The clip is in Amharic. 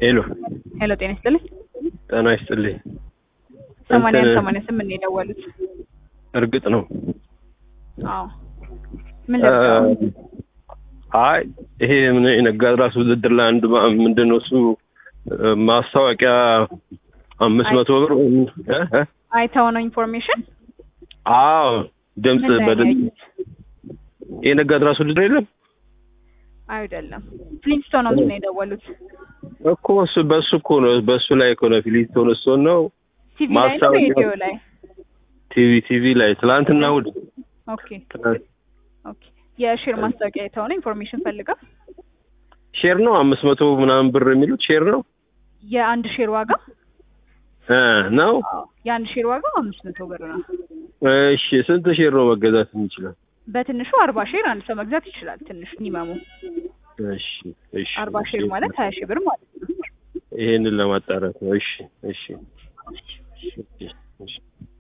ሄሎ ሄሎ ጤና ይስጥልኝ። ጤና ይስጥልኝ። ሰማንያ እንትን- ሰማንያ ስምንት ነው የደወሉት። እርግጥ ነው አዎ ምን ልርዳው? አይ ይሄ ምን የነጋድ ራስ ውድድር ላይ አንድ ማ- ምንድን ነው እሱ እ፣ ማስታወቂያ አምስት አይ- መቶ ብር እ? እ? አይተው ነው ኢንፎርሜሽን አዎ ድምፅ ምን ላይ ነው በድምፅ ያዩት? የነጋድ ራስ ውድድር የለም አይደለም ፍሊንስቶን ነው የደወሉት። እኮ እሱ በሱ እኮ ነው በሱ ላይ እኮ ነው ፊሊስቶን እሱን ነው ቲቪ ላይ ነው ማስታወቂያ- ሬዲዮ ላይ? ቲቪ ቲቪ ላይ ትላንትና እሑድ ኦኬ ትናንት ኦኬ። የሼር ማስታወቂያ አይተው ነው ኢንፎርሜሽን ፈልገው? ሼር ነው አምስት መቶ ምናምን ብር የሚሉት ሼር ነው የአንድ ሼር ዋጋ እ ነው አዎ የአንድ ሼር ዋጋ አምስት መቶ ብር ነው። እሺ ስንት ሼር ነው መገዛት የሚችለው በትንሹ አርባ ሼር አንድ ሰው መግዛት ይችላል። ትንሹ ሚኒመሙ እሺ እሺ አርባ ሼር ማለት ሀያ ሺህ ብር ማለት ነው። ይሄንን ለማጣራት ነው እሺ እሺ እሺ እሺ